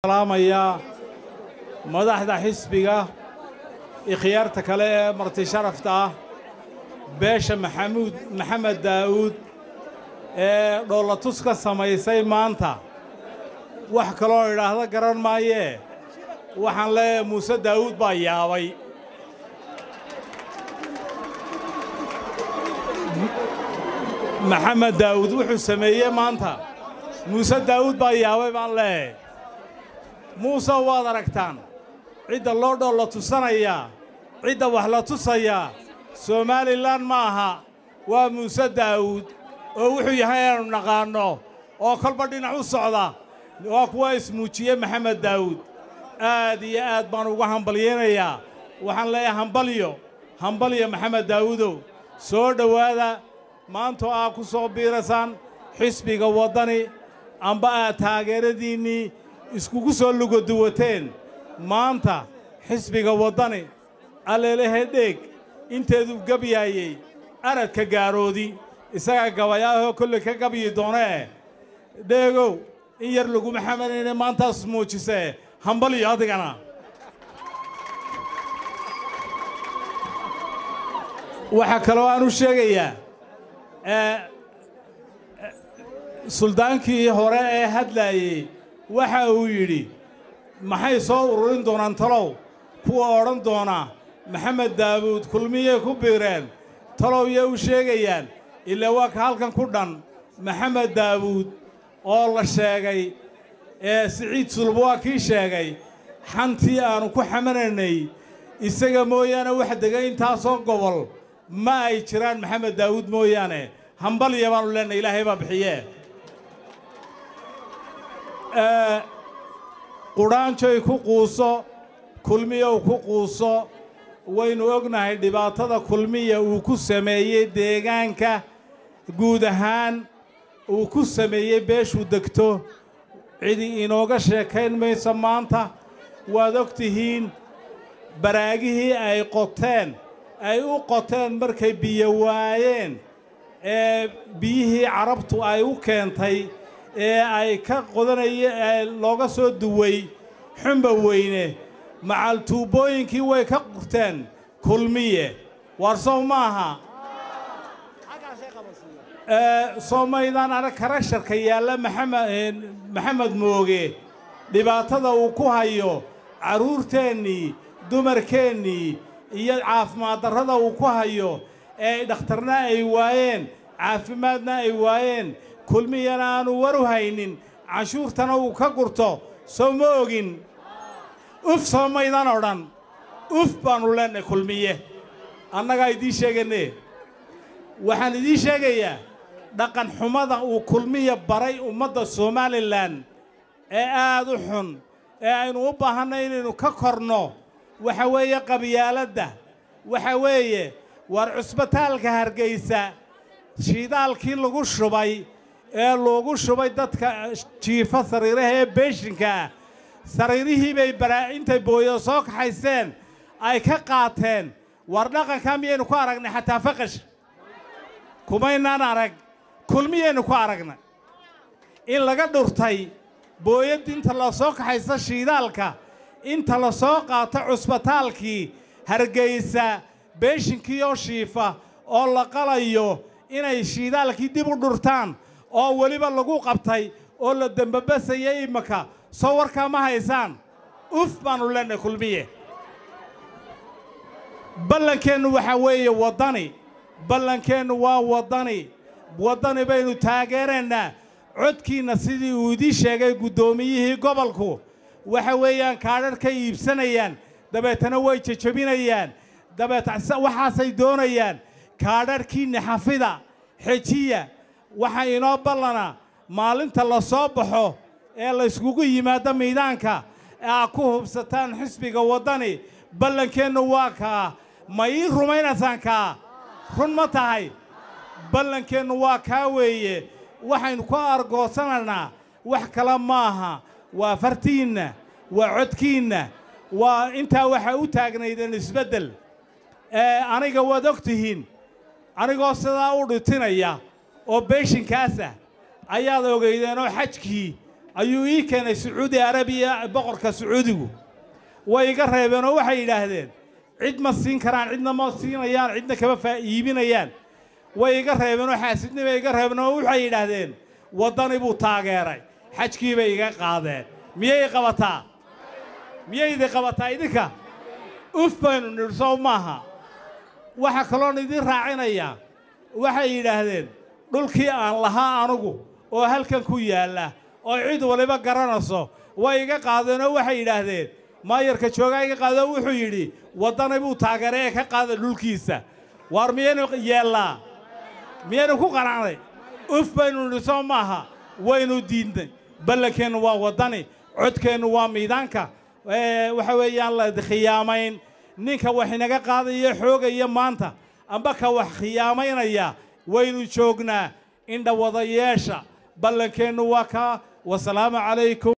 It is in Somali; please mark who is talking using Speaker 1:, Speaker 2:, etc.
Speaker 1: salaamayaa madaxda xisbiga ikhyaarta kale ee marti sharafta ah beesha maxamuud maxamed daa'uud ee dhoolatus ka samaysay maanta wax kaloo idhaahda garan maayee waxaan leeyahay muuse daa'uud baa yaabay maxamed daa'uud wuxuu sameeyey maanta muuse daa'uud baa yaabay baan leeyahay muuse waad aragtaan cidda loo dhoolla tusanayaa cidda wax la tusayaa somalilan ma aha waa muuse daa'uud oo wuxuu yahay inaannu naqaanno oo kolba dhinac u socda waa kuwa ismuujiye maxamed daa'uud aad iyo aad baan uga hambalyaynayaa waxaan leeyahay hambalyo hambalyo maxamed daa'uudow soo dhowaada maantoo aad ku soo biiraysaan xisbiga waddani amba aad taageeradiinnii iskugu soo lugoduwateen maanta xisbiga waddani alleelehe dheeg inteeduu gabyaayey aradka gaaroodi isagaa gabayaahoo kolley ka gabyi doonee dheegow in yar laguma xamanayne maantaas muujisee hambalyo adigana waxaa kaloo aan u sheegayaa suldaankii hore ee hadlaayey waxa uu yidhi maxay soo ururin doonaan talow kuwa odhan doona maxamed daawuud kulmiyey ku biireen talow yay u sheegayaan ilaa waa ka halkan ku dhan maxamed daawuud oo la sheegay ee siciid sulub waa kii sheegay xantii aannu ku xamanaynay isaga mooyaane wax degay intaasoo gobol ma ay jiraan maxamed daawuud mooyaane hambalya baannu leenahay ilaahay baa bixiyee qudhaanjoy ku quuso kulmiyow ku quuso waynu ognahay dhibaatada kulmiya uu ku sameeyey deegaanka guud ahaan uu ku sameeyey beeshuu degto cidi inooga sheekayn mayso maanta waad og tihiin baraagihii ay qoteen ay u qoteen markay biyo waayeen ee biyihii carabtu ay u keentay ee ay ka qodanaya ee looga soo duway xumba weyne macal tuubbooyinkii way ka qurteen kulmiye waar sow maaha soo maydaan arag karasharka yaalla maxamed maxamed mooge dhibaatada uu ku hayo carruurteennii dumarkeennii iyo caafimaad darrada uu ku hayo ee dhakhtarna ay waayeen caafimaadna ay waayeen kulmiyana aanu waru haynin canshuurtana uu ka gurto soo ma ogin uf soo maydaan odhan uf baannu leennahay kulmiye annagaa idiin sheeganne waxaan idiin sheegayaa dhaqan xumada uu kulmiya baray ummadda somalilan ee aad u xun ee aynu u baahannay inaynu ka korno waxa weeye qabyaaladda waxa weeye waar cusbitaalka hargaysa shiidaalkii lagu shubay ee loogu shubay dadka jiifa sariiraha ee beeshinka ah sariirihii bay baraa intay booyada soo kaxaysteen ay ka qaateen war dhaqankaa miyaynu ku aragnay xataa faqash kumaynaan arag kulmiyaynu ku aragnay in laga dhurtay booyad inta la soo kaxaysa shiidaalka inta la soo qaato cusbitaalkii hargaysa beeshinkii oo shiifa oo la qalayo inay shiidaalkii dib u dhurtaan oo weliba lagu qabtay oo la dembabasaya imaka soo warkaa ma haysaan uf baannu leennahay kulmiye ballankeennu waxaa weeye waddani ballankeennu waa waddani waddani baynu taageeraynaa codkiinna sidii uu idiin sheegay guddoomiyihii gobolku waxa weeyaan kaadhadh ka iibsanayaan dabeetana way jejebinayaan dabeet waxaasay doonayaan kaadhadhkiinna xafida xejiya waxaa inoo ballana maalinta la soo baxo ee layskugu yimaado miidaanka ee aad ku hubsataan xisbiga waddani ballankeennu waa kaa ma ii rumaynaysaan kaa run ma tahay ballankeennu waa kaa weeye waxaynu ku argoosanaynaa wax kale maaha waa fartiinna waa codkiinna waa intaa waxaa u taagnaydeen isbeddel aniga waad og tihiin anigoo sidaa u dhitinaya oo beeshinkaasa ayaad ogaydeen oo xajkii ayuu ii keenay sacuudi arabiya boqorka sacuudigu way iga reebeen oo waxay yidhaahdeen cid ma siin karaan cidna ma siinayaan cidna kama faa iibinayaan way iga reebeen oo xaasidnii bay iga reebeen oo waxay yidhaahdeen waddani buu taageeray xajkii bay iga qaadeen miyay qabataa miyay idi qabataa idinka uf baynu nidhi sow maaha waxaa kaloon idiin raacinayaa waxay yidhaahdeen dhulkii aan lahaa anugu oo halkan ku yaalla oo cid waliba garanayso way iga qaadeen oo waxay yidhaahdeen maayarka joogaa iga qaadoo wuxuu yidhi waddani buu taageeray ee ka qaada dhulkiisa waar miyaynu yeellaa miyaynu ku qanacnay uf baynu nidhi soo maaha waynu diidnay ballankeennu waa waddani codkeennu waa miidaanka waxa weeyaan la khiyaamayn ninka wax inaga qaadaya xoogaya maanta amba ka wax khiyaamaynaya waynu joognaa indha wadayeesha ballankeennu waa kaa wasalaamu calaykum